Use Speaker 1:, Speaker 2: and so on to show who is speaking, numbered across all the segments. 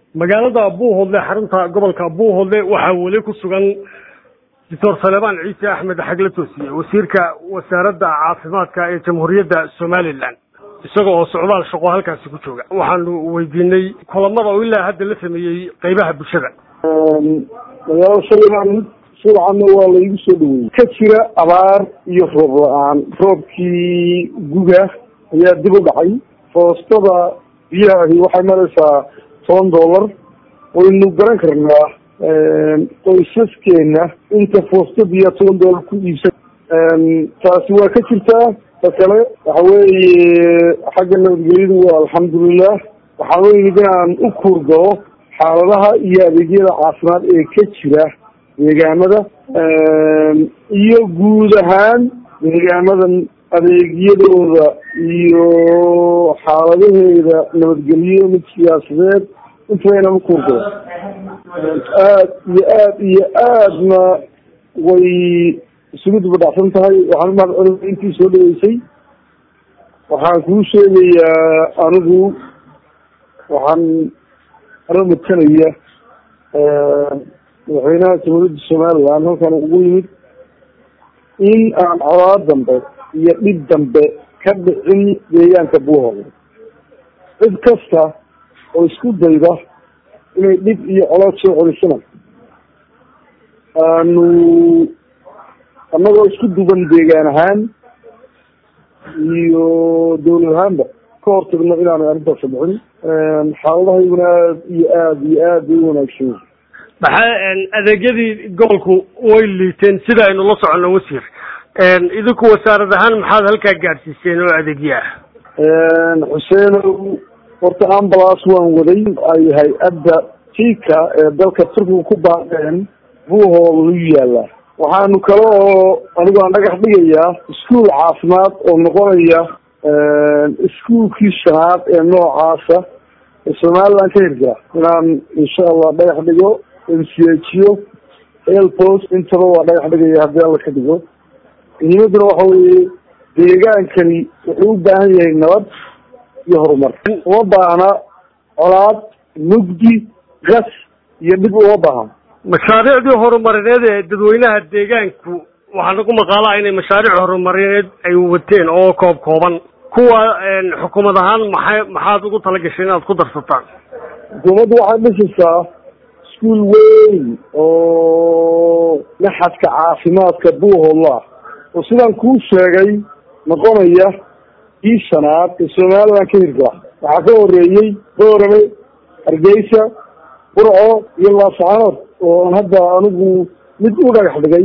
Speaker 1: magaalada buuhoodle xarunta gobolka buuhoodle waxaa weli ku sugan doctor saleebaan ciise axmed xagle toosiye wasiirka wasaaradda caafimaadka ee jamhuuriyadda somalilan isaga oo socdaal shaqo halkaasi ku jooga waxaanu weydiinay kulamada oo ilaa hadda la sameeyey qeybaha bulshada
Speaker 2: magaalada saleebaan subcanna waa laigu soo dhaweeyey ka jira abaar iyo roob la-aan roobkii guga ayaa dib u dhacay foostada biyahahi waxay maraysaa toban dollar waynu garan karnaa qoysaskeena inta foosta biyaa toban dollar ku iibsan taasi waa ka jirtaa ta kale waxa weeye xagga nabadgelyadu waa alxamdulilah waxaan weynid inaan u kuurgalo xaaladaha iyo adeegyada caafimaad ee ka jira deegaamada iyo guud ahaan deegaamadan adeegyadooda iyo xaaladaheeda nabadgelyo mid siyaasadeed intaba inaan u kuurgalo aad iyo aad iyo aadna way isugu dubadhacsan tahay waxaan umahad celina intii soo dhaweysay waxaan kuu sheegayaa anigu waxaan ano matanaya madaxweynaha jamhuuriyadda somaliland halkan ugu yimid in aan colaad dambe iyo dhib dambe ka dhicin deegaanka buuhoole cid kasta oo isku dayda inay dhib iyo colaad soo celisana aanu annagoo isku duban deegaan ahaan iyo dawlad ahaanba ka hortagno inaanu arrintaas dhicin xaaladahayguna aad iyo aada iyo aad bay u wanaagsan yihin
Speaker 1: maxaa adeegyadii gobolku way liiteen sida aynu la soconno wasiir idinku wasaarad ahaan maxaad halkaa gaadhsiiseen oo adeegyo ah
Speaker 2: xuseenow horta ambulance waan waday ay hay-adda tika ee dalka turkiga ku baaqeen buuhool u yaala waxaanu kale oo anigu aan dhagax dhigayaa iskuol caafimaad oo noqonaya iskuolkii shanaad ee noocaasa ee somaliland ka hirgala inaan insha allah dhagax dhigo mcho helpost intaba waa dhagax dhigaya haddii alla ka dhigo muhiimaduna waxa weeye deegaankani wuxuu u baahan yahay nabad iyo horumar uma baahna colaad mugdi gas iyo dhib uma baahan
Speaker 1: mashaariicdii horumarineed ee dadweynaha deegaanku waxaa nagu maqaalaa inay mashaariic horumarineed ay wateen oo koob kooban kuwa xukuumad ahaan maxay maxaad ugu talagashay inaad ku darsataan
Speaker 2: xukuumaddu waxay dhisaysaa iskuol weyn oo maxadka caafimaadka buuhoodla oo sidaan kuu sheegay noqonaya kii shanaad ee somaliland ka hirgala waxaa ka horeeyey boorame hargeysa burco iyo laascaanood oo aan hadda anigu mid u dhagax dhigay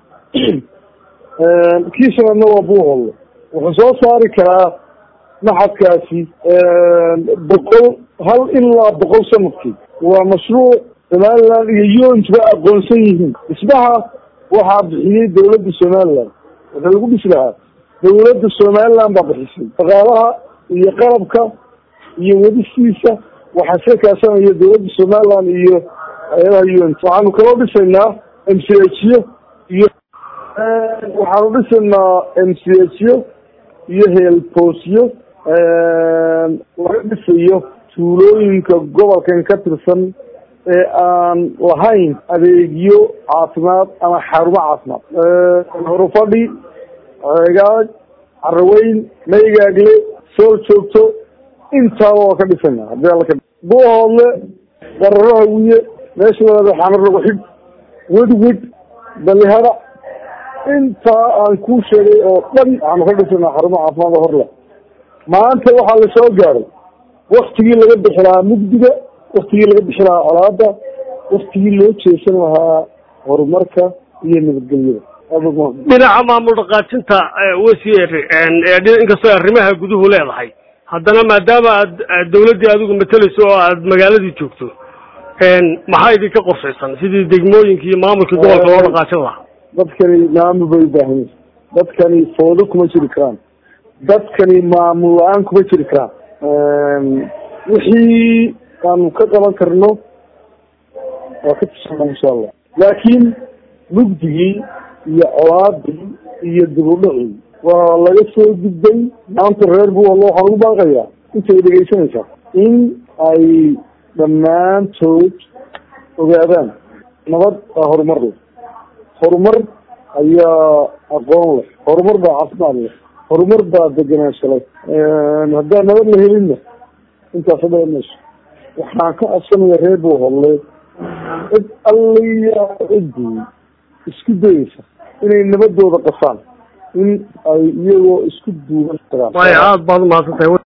Speaker 2: kii shanaadna waa buuhoodle wuxuu soo saari karaa maxadkaasi boqol hal ilaa boqol sanadkii waa mashruuc somaliland iyo unba aqoonsan yihiin dhismaha waxaa bixiyey dawladda somaliland wuxuu lagu dhisi lahaa dawladda somaliland baa bixisay dhaqaalaha iyo qalabka iyo wadistiisa waxaa iska kaashanaya dawladda somaliland iyo hay-adaha un waxaanu kaloo dhisaynaa m c hyo iyo waxaanu dhisaynaa m c hyo iyo heelboosyo laga dhisayo tuulooyinka gobolkan ka tirsan ee aan lahayn adeegyo caafimaad ama xarumo caafimaad horufadhi ceegaag caraweyn maygaagle sool joogto intaaba waa ka dhisana hadii alla ka buuhoodle dararaha wiye meesha wadaada xamar lagu xidh wedwid balihada intaa aan kuu sheegay oo dhan waxaanu ka dhisana xarumo caafimaad oo horle maanta waxaa la soo gaaray waktigii laga bixi lahaa mugdiga waktigii laga bixi lahaa colaada waktigii loo jeesan lahaa horumarka iyo nabadgelyada
Speaker 1: dhinaca maamul dhaqaajinta wasiir inkastoo arrimaha guduhu leedahay haddana maadaama aad dawladdii adigu mateleyso oo aad magaaladii joogto maxaa idinka qorshaysan sidii degmooyinka iyo maamulkii gobolka loo dhaqaajin lahaa
Speaker 2: dadkani maamul bay ubaahan yihin dadkani foodo kuma jiri karaan dadkani maamul la-aan kuma jiri karaan wixii aanu ka qaban karno waa ka tusana insha allah laakiin mugdigii iyo colaadii iyo dibudhacii waa laga soo gudbay maanta reer buuhalo waxaan ugu baaqayaa intay dhegaysanaysaa in ay dhammaantood ogaadaan nabad baa horumar leh horumar ayaa aqoon leh horumar baa caafimaad leh horumar baa degenaansho leh haddaan nabad la helinna intaas hadha mayso waxaan ka codsanaya reer buuhodle cid alliya ciddii isku dayeysa inay nabadooda qasaan in ay iyagoo isku duuban tagaan
Speaker 1: waaya aada baad umahadsan tahay